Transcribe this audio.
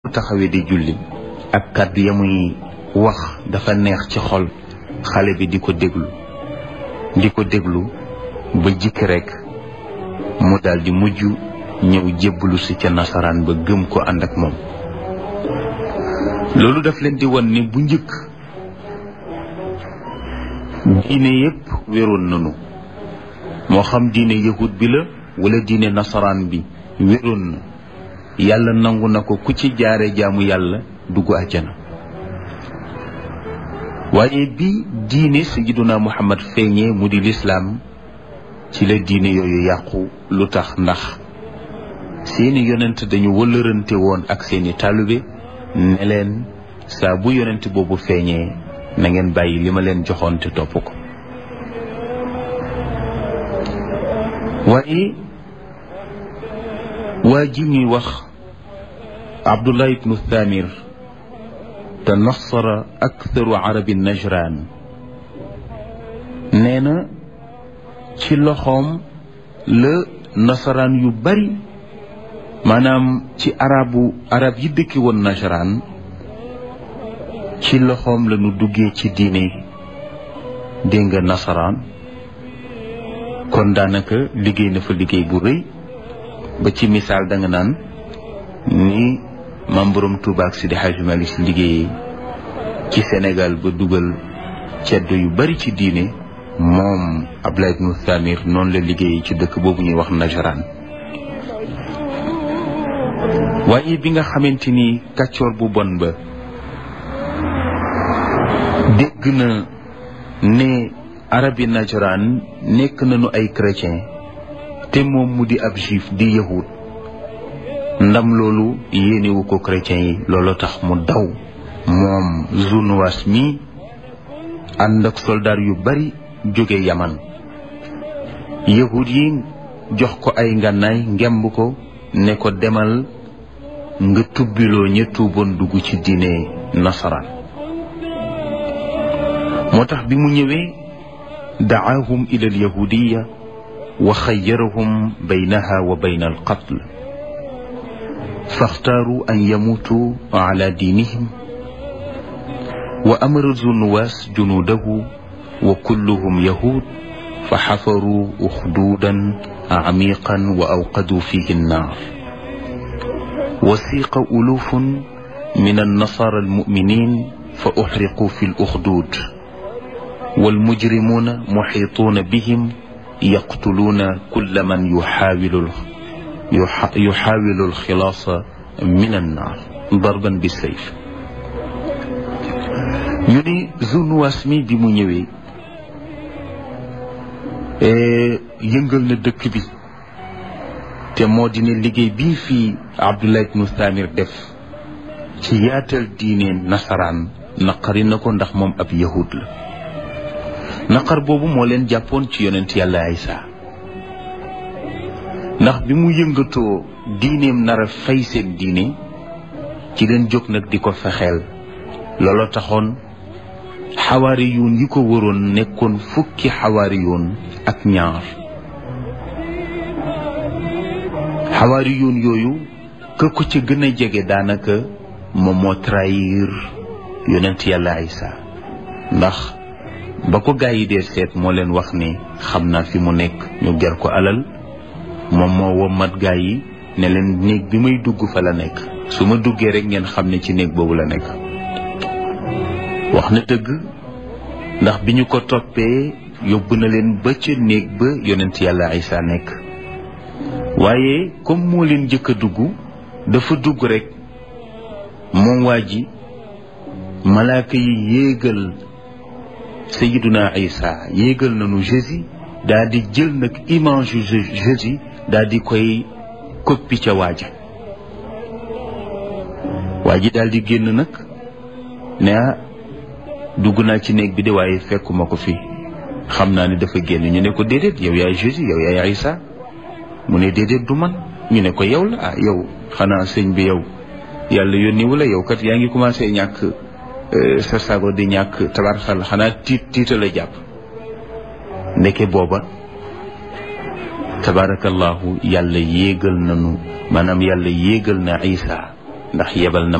taxawee di julli ak kàddu ya muy wax dafa neex ci xol xale bi di ko déglu di ko déglu ba jikk rekk mu daal di mujj ñëw jébbalu si ca nasaraan ba gëm ko ànd ak moom loolu daf leen di won ni bu njëkk diine yépp wéroon nanu moo xam diine yahud bi la wala diine nasaraan bi wéroon na yàlla nangu na ko ku ci jaare jaamu yàlla dugg àjjana waaye bi diine sayyiduna muhammad feeñee mu di lislaam ci la diine yooyu yàqu lu tax ndax seeni yonent dañu wëllërante woon ak seeni taalibe ne leen saa bu yonent boobu feeñee na ngeen bàyyi li ma leen joxoon te topp ko waaye waa ji ñuy wax abdullah ibnu thamir te nasara aktharu arabi najran nee na ci loxoom la nasaraan yu bari maanaam ci arabu arab yi dëkki woon najran ci loxoom la ñu duggee ci diine dégg nga nasaraan kon daanaka liggéey na fa liggéey bu rëy ba ci misaal da nga naan ni maam borom Tuuba ak Sidi Hajji Malik Si liggéeyee ci Sénégal ba dugal ceddo yu bari ci diine moom Abdoulaye ibnu Thamir noonu la liggéeyee ci dëkk boobu ñuy wax Najran waaye bi nga xamante ni kàccoor bu bon ba dégg na ne arabi Najran nekk nañu ay chrétien te moom mu di ab juif di yahud ndam loolu yéenewu ko chrétien yi loolu tax mu daw moom Zunuwas mi ànd ak soldaar yu bari jóge yaman yahud yi jox ko ay ngànnaay ngemb ko ne ko demal nga tubbiloo ña tuuboon dugg ci diine nasaraan moo tax bi mu ñëwee dacaahum ila alyahudiya wa xayyarahum baynaha wa bayna alqatl faxtaaru an yamuutu ala diinihim wa amara zunuwaas junuudahu wa kulluhum yahud fa xafaruu uxduudan camiqan wa awqaduu fihi annaar وسيق ألوف من النصارى المؤمنين فأحرقوا في الأخدود والمجرمون محيطون بهم يقتلون كل من يحاول يحاول الخلاص من النار ضربا بالسيف ñu ni Zunuwaas mi bi mu ñëwee yëngal na dëkk bi te moo di ne liggéey bii fii Abdullah ibnu Thamir def ci yaatal diine nasaraan naqari na ko ndax moom ab yahud la naqar boobu moo leen jàppoon ci yonent yàlla Isa ndax bi mu yëngatoo diineem nar a fay seen diine ci leen jóg nag di ko fexeel looloo taxoon xawaari yoon yi ko waroon nekkoon fukki xawaari yoon ak ñaar xawaari yoon yooyu ka ko ca gën a jege daanaka moom moo trahir yonent yàlla Isa ndax ba ko gaa yi dee seet moo leen wax ni xam naa fi mu nekk ñu ger ko alal moom moo wommat gaa yi ne leen néeg bi may dugg fa la nekk su ma duggee rek ngeen xam ne ci néeg boobu la nekk wax na dëgg ndax bi ñu ko toppee yóbbu na leen ba ca néeg ba yonent yàlla Isa nekk waaye comme moo leen njëkk a dugg dafa dugg rek moom waa ji malaaka yi yéegal sayiduna Isa yéegal nañu Jésus daal di jël nag image yu Jésus daal di koy koppi ca waaja waa ji daal di génn nag ne ah dugg naa ci néeg bi de waaye fekkuma ko fi xam naa ne dafa génn ñu ne ko déedéet yow yaay Jésus yow yaay Isa mu ne déedéet du man ñu ne ko yow la ah yow xanaa sëñ bi yow yàlla yónni wala yow kat yaa ngi commencé ñàkk sa sago di ñàkk tabarxal xanaa tiit tiita la jàpp ndeke booba tabarakallahu yàlla yéegal nanu maanaam yàlla yéegal na Isa ndax yebal na